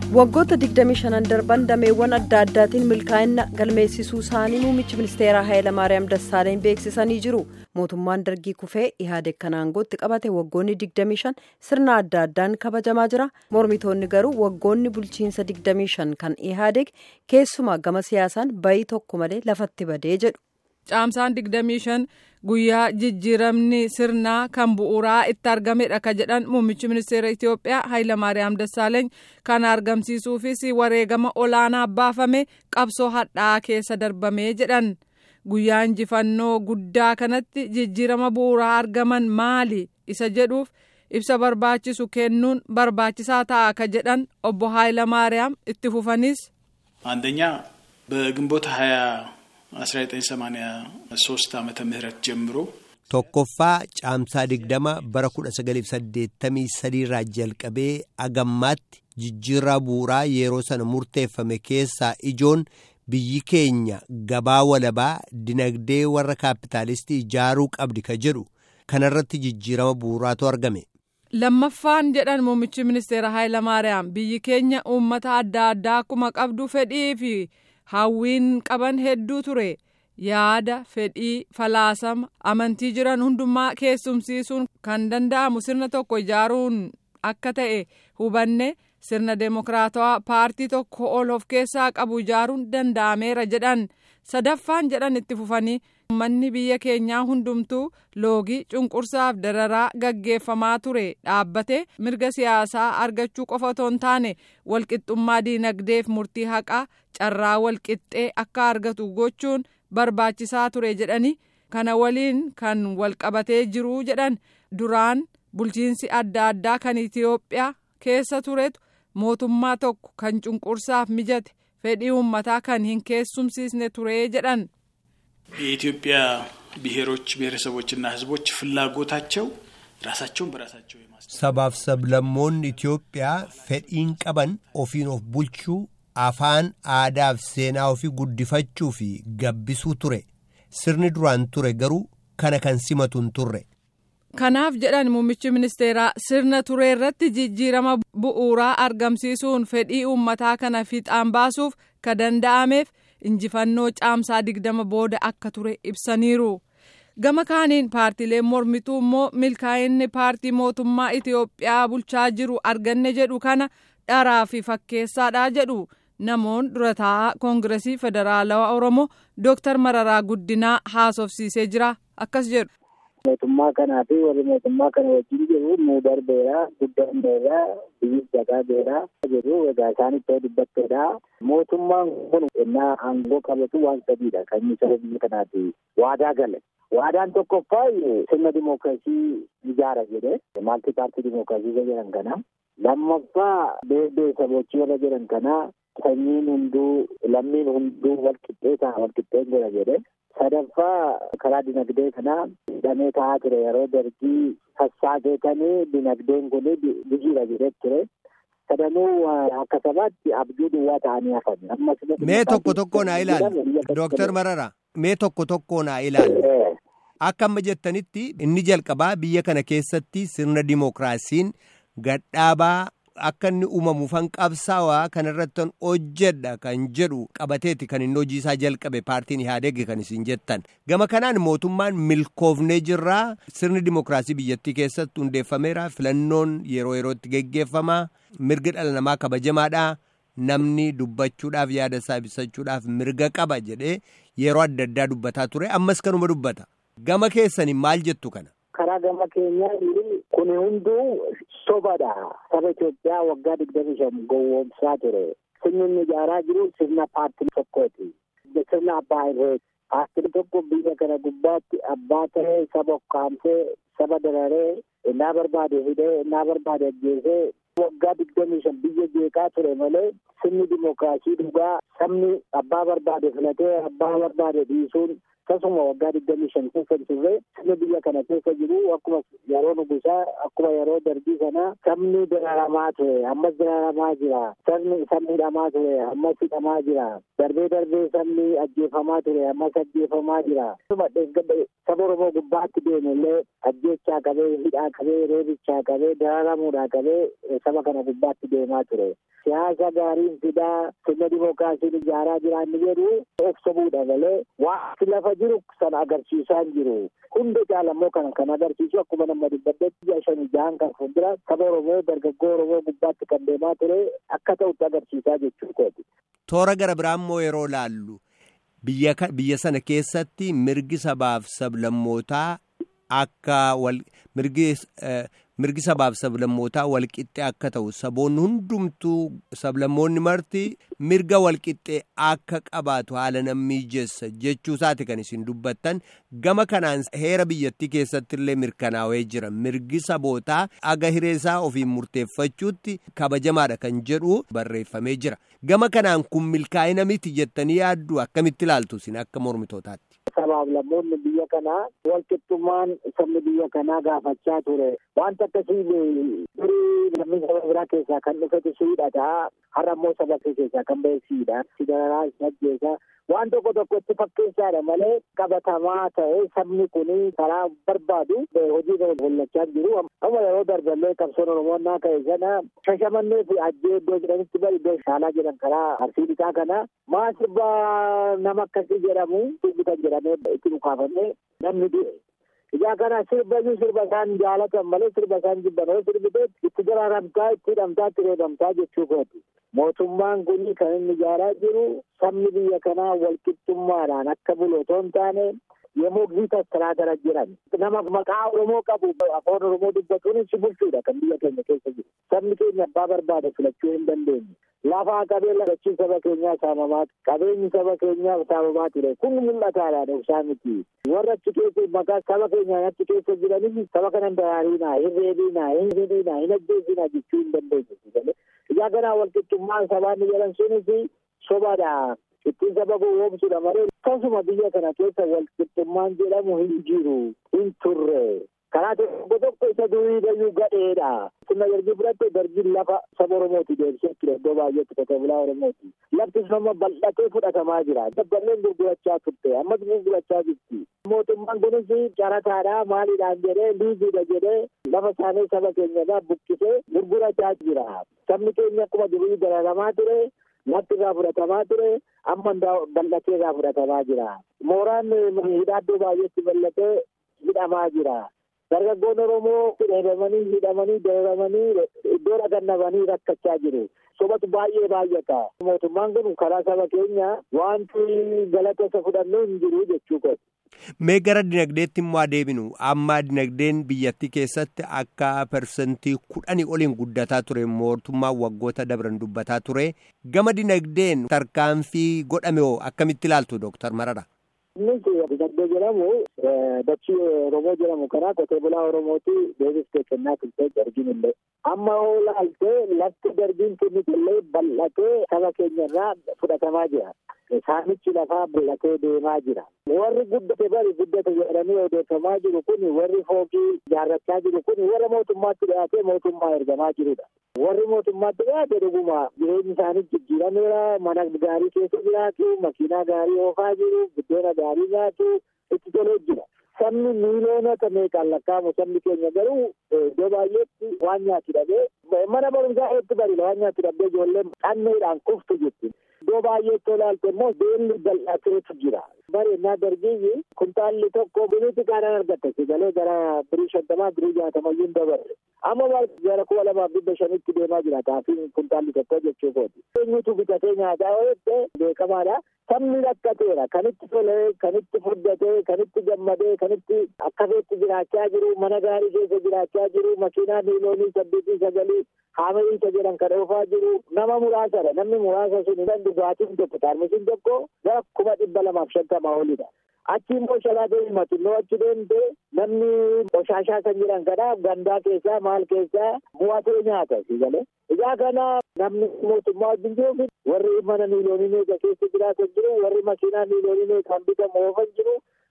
waggoota 25 darban dameewwan adda addaatiin milkaa'ina galmeessisuu isaanii muummichi ministeeraa Hayilamaariyaam Dassaaleny beeksisanii jiru. Mootummaan dargii kufee ihaadeg kan aangootti qabate waggoonni 25 sirna adda addaan kabajamaa jira. Mormitoonni garuu waggoonni bulchiinsa 25 kan ihaadeg keessumaa gama siyaasaan bayii tokko malee lafatti badee jedhu. Caamsaan 25 guyyaa jijjiiramni sirnaa kan bu'uuraa itti argamedha ka jedhan muummichi ministeera Itoophiyaa Hayilamaariyaam Dassaaleeny kana argamsiisuufis wareegama olaanaa baafame qabsoo hadhaa'aa keessa darbamee jedhan. Guyyaa injifannoo guddaa kanatti jijjiirama bu'uuraa argaman maali isa jedhuuf ibsa barbaachisu kennuun barbaachisaa ta'a ka jedhan obbo Hayilamaariyaam itti fufanis. አንደኛ በግንቦት ሀያ 1983 ዓመተ ምህረት ጀምሮ tokkoffaa caamsaa digdama bara 1983 irraa jalqabee agammaatti jijjiirraa bu'uuraa yeroo sana murteeffame keessaa ijoon biyyi keenya gabaa walabaa dinagdee warra kaapitaalistii ijaaruu qabdi ka jedhu kanarratti jijjiirama bu'uuraatu argame. lammaffaan jedhan muummichi ministeera Hayilamaariyaam biyyi keenya uummata adda addaa akkuma qabdu fedhii fi hawwiin qaban hedduu ture. yaada fedhii falaasama amantii jiran hundumaa keessumsiisuun kan danda'amu sirna tokko ijaaruun akka ta'e hubanne sirna deemokiraatawaa paartii tokko ol of keessaa qabu ijaaruun danda'ameera jedhan sadaffaan jedhan itti fufanii uummanni biyya keenyaa hundumtuu loogii cunqursaaf dararaa gaggeeffamaa ture dhaabbate mirga siyaasaa argachuu qofa otoo hin taane walqixxummaa diinagdeef murtii haqaa carraa walqixxee akka argatu gochuun. barbaachisaa ture jedhani kana waliin kan walqabatee jiru jedhan duraan bulchiinsi adda addaa kan itiyoophiyaa keessa turetu mootummaa tokko kan cunqursaaf mijate fedhii uummataa kan hin keessumsiisne ture jedhan. የኢትዮጵያ ብሔሮች ብሔረሰቦችና ሕዝቦች ፍላጎታቸው ራሳቸውን በራሳቸው sabaaf sablammoonni Itoophiyaa fedhiin qaban ofiin of bulchuu afaan aadaaf seenaa ofii guddifachuu fi gabbisuu ture sirni duraan ture garuu kana kan simatu hin turre. kanaaf jedhan muummichi ministeeraa sirna ture irratti jijjiirama bu'uuraa argamsiisuun fedhii uummataa kana fiixaan baasuuf ka danda'ameef injifannoo caamsaa digdama booda akka ture ibsaniiru. gama kaaniin paartiileen mormituu immoo milkaa'inni paartii mootummaa itiyoophiyaa bulchaa jiru arganne jedhu kana dharaa fi fakkeessaadha jedhu. namoon dura taa'aa koongiresii federaalawaa oromoo dooktar mararaa guddinaa haasofsiisee jira akkas jedhu. mootummaa kanaa fi warri mootummaa kana wajjin jiru nuu darbeera guddanneera biyyi dagaageera jedhu egaa isaan ittoo dubbatteedha mootummaan kun ennaa aangoo qabatu waan sadiidha kan inni saba biyya kanaati waadaa gale waadaan tokkoffaa sirna dimookiraasii ijaara jedhe maalti paartii dimookiraasii jedhan kana lammaffaa beektee sabochii warra jedhan kana sanyiin hunduu lammiin hunduu walqixxee ta'a walqixxeen godha jedhe sadaffaa karaa dinagdee kanaa hidhamee taa'aa ture yeroo dargii sassaabeetanii dinagdeen kun bijiira jedhee ture sadanuu akka sabaatti abjuu duwwaa ta'anii hafan ammas mee tokko tokko naa ilaalu dooktar marara mee tokko tokko naa ilaalu akka amma jettanitti inni jalqabaa biyya kana keessatti sirna dimookiraasiin gadhaabaa akka inni uumamuufan qabsaawaa kanarratti hojjedha kan jedhu qabateeti kan inni hojii isaa jalqabe paartiin ihaadeg kan isin jettan gama kanaan mootummaan milkoofnee jirraa sirni dimookiraasii biyyattii keessatti hundeeffameera filannoon yeroo yerootti geggeeffamaa mirgi dhala namaa kabajamaadha namni dubbachuudhaaf yaada isaa ibsachuudhaaf mirga qaba jedhee yeroo adda addaa dubbataa ture ammas kanuma dubbata gama keessanii maal jettu kana. karaa gama keenyaa kun hunduu sobadha saba Itoophiyaa waggaa digdami shan gowwoomsaa ture sirni inni ijaaraa jiru sirna paartii tokkooti sirna abbaa irreeti paartiin tokko biyya kana gubbaatti abbaa ta'ee saba ukkaamsee saba dararee innaa barbaade hidhee innaa barbaade ajjeesee waggaa digdami shan biyya jeeqaa ture malee sirni dimookiraasii dhugaa sabni abbaa barbaade filatee abbaa barbaade dhiisuun akkasuma waggaa digdamii shan keessa turre sabni biyya kana keessa jiru akkuma yeroo nugusaa akkuma yeroo darbii sanaa sabni dararamaa ture ammas dararamaa jira sabni sabni hidhamaa ture ammas hidhamaa jira darbee darbee sabni ajjeefamaa ture ammas ajjeefamaa jira saba oromoo gubbaatti deemu illee ajjeechaa qabee hidhaa qabee reebichaa qabee dararamuudhaa qabee saba kana gubbaatti deemaa ture. siyaasa gaariin fidaa sirna dimookiraasiin ijaaraa jiraanni jedhu of sobuudha malee waanti lafa jiru sana agarsiisaa hin jiru. Hundi caalammoo kan kan agarsiisu akkuma nama dubbaddetti ji'a shanii jahan kan fuuldura saba Oromoo dargaggoo Oromoo gubbaatti kan deemaa ture akka ta'utti agarsiisaa jechuu kooti. Toora gara biraammoo yeroo laallu biyya biyya sana keessatti mirgi sabaaf sablammootaa akka wal mirgi mirgi sabaaf sablammootaa walqixxee akka ta'u saboonni hundumtuu sablammoonni marti mirga walqixxee akka qabaatu haala nan mijeessa jechuu isaati kan isin dubbattan gama kanaan heera biyyattii keessatti illee mirkanaa'ee jira mirgi sabootaa aga hireesaa ofiin murteeffachuutti kabajamaadha kan jedhu barreeffamee jira gama kanaan kun milkaa'ina miti jettanii yaaddu akkamitti ilaaltu isin akka mormitootaatti. sabaaf lammoonni biyya kanaa walqixxummaan sabni biyya kanaa gaafachaa ture wanta akkasii durii namni saba biraa keessaa kan dhufetu siidhata har'a immoo saba keessaa kan ba'e siidha sidararaa ajjeesa waan tokko tokko itti fakkeessaadha malee qabatamaa ta'e sabni kun karaa barbaadu hojii kana mul'achaa jiru amma yeroo darballee qabsoon oromoon naa ka'e sana shashamannee fi ajjee iddoo jedhanitti bari iddoo shaalaa jedhan karaa arsii dhiqaa kana maa sirba nama akkasii jedhamu sirbitan jedhamee itti dhukaafamee namni du'e. Ijaa kana sirba iyyuu sirba isaan jaalatan malee sirba isaan jibban yoo sirbitee itti daraaramtaa itti hidhamtaa itti reebamtaa jechuu kooti. Mootummaan kun kan inni ijaaraa jiru sabni biyya kanaa walqixxummaadhaan akka bulu otoo hin taane yommuu giita tiraatara jiran nama maqaa Oromoo qabu afaan Oromoo dubbatuun si bulchuudha kan biyya keenya keessa jiru. Sabni keenya abbaa barbaade filachuu hin dandeenye. Lafaa qabee lafachiin saba keenyaa saamamaa qabeenyi saba keenyaa saamamaa ture kun mul'ataadha dhoksaa miti. Warra achi keessa maqaa saba keenyaan achi keessa jiranis saba kana hin daraariinaa, hin reebiinaa, hin hidhiinaa, hin ajjeesinaa jechuu hin dandeenye. Ijaa kanaa walqixxummaan sabaan jedhan sunis sobaadha. Ittiin saba gowwoomsuudha malee akkasuma biyya kana keessa walqixxummaan jedhamu hin jiru, hin turre. karaa tokko tokko isa durii bayyuu gadheedha. Sirna darbii fudhatte darbiin lafa saba Oromooti deebisee ture iddoo baay'eetti qote bulaa Oromooti. Lafti nama bal'atee fudhatamaa jira. Dabballeen gurgurachaa turte ammas gurgurachaa jirti. Mootummaan kunis carataadha maaliidhaan jedhee liiziidha jedhee lafa isaanii saba keenyarraa buqqisee gurgurachaa jira. Sabni keenya akkuma durii dararamaa ture. Lafti irraa fudhatamaa ture amma bal'atee irraa fudhatamaa jira. Mooraan hidhaaddoo baay'eetti bal'atee hidhamaa jira. Dargaggoon Oromoo hidhamanii hidhamanii dararamanii iddoo dhagannabanii rakkachaa jiru. Sobatu baay'ee baay'ata. Mootummaan kun karaa saba keenya wanti galata isa fudhannu hin jiru jechuu kooti. Mee gara dinagdeetti immoo adeeminu amma dinagdeen biyyattii keessatti akka parsantii kudhanii oliin guddataa ture mootummaan waggoota dabran dubbataa ture gama dinagdeen tarkaanfii godhame hoo akkamitti ilaaltu Dooktar Marara? Innis dinagdee jedhamu dachii Oromoo jedhamu kana qotee bulaa Oromooti deebiftee kennaa turte arginullee. Amma hoo laaltee lafti darbiin kennitellee bal'atee saba keenyarraa fudhatamaa jira. Saamichi lafaa bal'atee deemaa jira. Warri guddate bari guddate jedhanii odeeffamaa jiru kun warri fookii ijaarrachaa jiru kun warra mootummaatti dhiyaatee mootummaa ergamaa jirudha. Warri mootummaatti dhiyaate dhuguma jireenyi isaanii jijjiirameera mana gaarii keessa jiraatu makiinaa gaarii oofaa jiru buddeena gaarii nyaatu itti tolee jira. Sabni miiliyoonota meeqaan lakkaa'amu sabni keenya garuu iddoo baay'eetti waan nyaatu dhabee mana barumsaa hedduu bari waan nyaatu dhabee ijoolleen qanneedhaan kuftu jetti. Iddoo baay'eetti olaalte immoo beelli bal'ateetu jira. Bari ennaa dargiyyi kuntaalli tokko biniitti kaanaan argatte sigalee gara birii shantamaa birii jaatamayyuu hin dabarre. Amma gara kuma lamaaf dhibba shanitti deemaa jira taafiin kuntaalli tokko jechuu kooti. Eenyutu bitatee nyaataa ooyette beekamaadha. Sabni rakkateera kan itti tolee, kan itti furdatee, kan itti gammadee, kan itti akkasitti jiraachaa jiru, mana gaarii keessa jiraachaa jiru, makiinaa miiloonii saddeetii sagalii haamiliisa jedhan kan oofaa jiru nama muraasadha. Namni muraasa sun kan dhugaatiin tokko taarmisiin tokko gara kuma dhibba lamaaf shantamaa olidha. Achi immoo shalaatee himatu immoo achi deemte namni qoshaashaa kan jedhan kana gandaa keessaa maal keessaa mo'atee nyaata sigalee. Ijaa kana namni mootummaa wajjin jiru warri mana miiloonii meeqa keessa jiraatan jiru warri makiinaa miiloonii meeqaan bitamu oofan jiru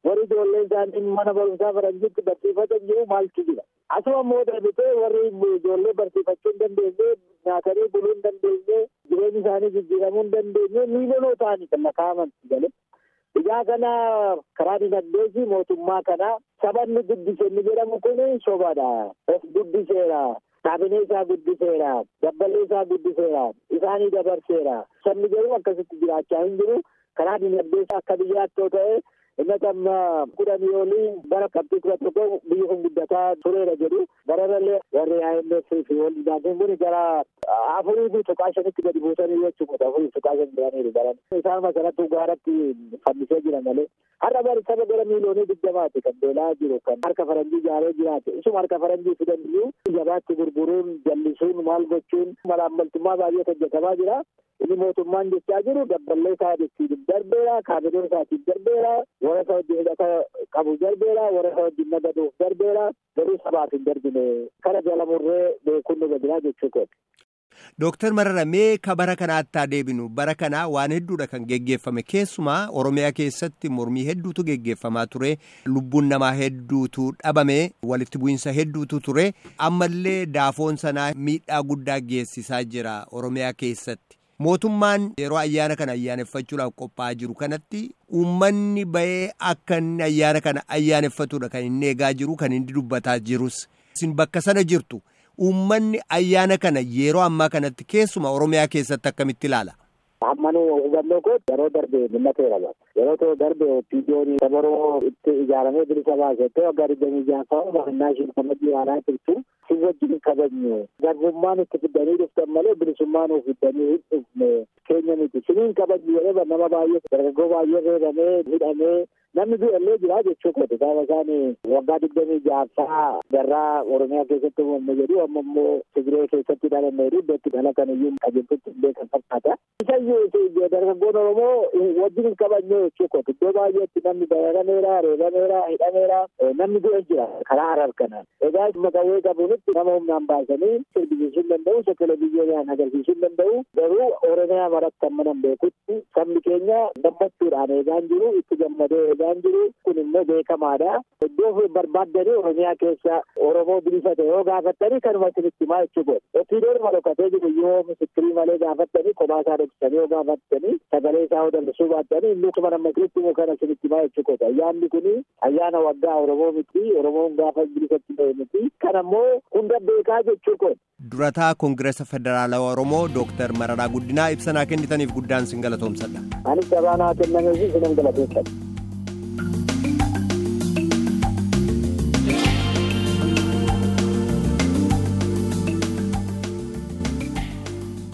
warri ijoollee isaanii mana barumsaa faranjiitti barsiifatan jiru maaltu jira. Asuma immoo darbitee warri ijoollee barsiifachuu hin dandeenye nyaatanii buluu hin dandeenye jireenya isaanii jijjiiramuu hin dandeenye miilonoo ta'anii kan lakkaa'aman galee. Ijaa kana karaa dinagdeesi mootummaa kana sabanni guddise inni jedhamu kun sobaadha. Of guddiseera. Kaabinee isaa guddiseera. Dabballee isaa guddiseera. Isaanii dabarseera. Sabni garuu akkasitti jiraachaa hin jiru. Karaa dinagdees akka biyyaatti yoo ta'e inni amma kudhanii olii bara qabxii kudha tokko biyyi kun guddataa tureera jedhu bararallee warri IMF fi walii gaafin kun gara afurii fi tuqaa shanitti gadi buusanii jechuudha afurii tuqaa shan jiraniiru baran isaan masaratti gaaratti fannisee jira malee har'a bari saba gara miiliyoonii digdamaati kan beelaa jiru kan harka faranjii ijaaree jiraate isuma harka faranjii fidan iyyuu gabaatti gurguruun jallisuun maal gochuun malaammaltummaa baay'ee hojjetamaa jira inni mootummaan jechaa jiru dabballee isaa ittiin darbeera kaabinee isaatiin darbeera warra isa wajjin hidhata qabu darbeera warra isa wajjin nagaduuf darbeera garuu sabaaf hin darbine kana jala murree beekuun nu gadiraa jechuu kooti. Dooktar Marara mee ka bara kanaatti adeebinu bara kanaa waan hedduudha kan geggeeffame keessumaa Oromiyaa keessatti mormii hedduutu geggeeffamaa ture lubbuun namaa hedduutu dhabame walitti bu'iinsa hedduutu ture ammallee daafoon sanaa miidhaa guddaa geessisaa jira Oromiyaa keessatti. Mootummaan yeroo ayyaana kana ayyaaneffachuudhaaf qophaa'aa jiru kanatti uummanni bahee akka inni ayyaana kana ayyaaneffatudha kan inni eegaa jiru kan inni dubbataa jirus. Isin bakka sana jirtu uummanni ayyaana kana yeroo ammaa kanatti keessuma Oromiyaa keessatti akkamitti ilaala? Ammanuu hubannoo koo yeroo darbe mul'ateera yeroo ta'u darbe opiidiyoon dabaroo itti ijaaramee bilisa baasettee waggaa digdamii jaaffaa baannaa isheen kabajii waaraa turtu si wajjin kabajnu garbummaan itti fiddanii dhuftan malee bilisummaan of fiddanii hin dhufne keenya miti siniin kabajni jedhee nama baay'ee dargaggoo baay'ee reebamee hidhamee namni du'allee jira jechuu kooti gaafa isaan waggaa digdamii jaaffaa garraa oromiyaa keessatti uumamne jedhu amma immoo Tigiree keessatti dhalanne jedhu iddootti dhalatan iyyuu qajeeltutti beekan fakkaata. Isayyuu dargaggoon Oromoo wajjin hin kabajne jechuu kooti iddoo baay'eetti namni dararameera reebameera hidhameera namni du'e jira karaa harar kanaan. Egaa maqawwee qabuunitti nama humnaan baasanii sirbisiisuu hin danda'u isa televiziyoonaan agarsiisuu hin danda'u garuu oromiyaa maratti amma nan beekutti sabni keenya gammachuudhaan eegaan jiru itti gammadee eegaan jiru kun immoo beekamaadha. Iddoo barbaaddanii oromiyaa keessa oromoo bilisa ta'e yoo gaafattanii kanuma isinitti himaa jechuu godhe. Ofiidoon malokatee jiru yoo misikirii malee gaafattanii kophaa isaa dhoksanii yoo gaafattanii sagalee isaa dallisuu baattanii inni kuma nama isinitti himu kana isinitti himaa jechuu godhe. Ayyaanni kun ayyaana waggaa oromoo miti oromoon gaafa bilisatti ta'e miti. Kan ammoo hunda beekaa jechuu godhe. Durataa Koongireesa Federaalawaa Oromoo Dooktar Mararaa Guddinaa ibsanaa kennitaniif guddaan sin galatoomsadha. Anis cabaa naa kennameefi sinan galateeffadha.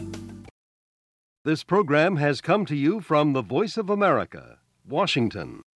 This program has come to you from the Voice of America, Washington.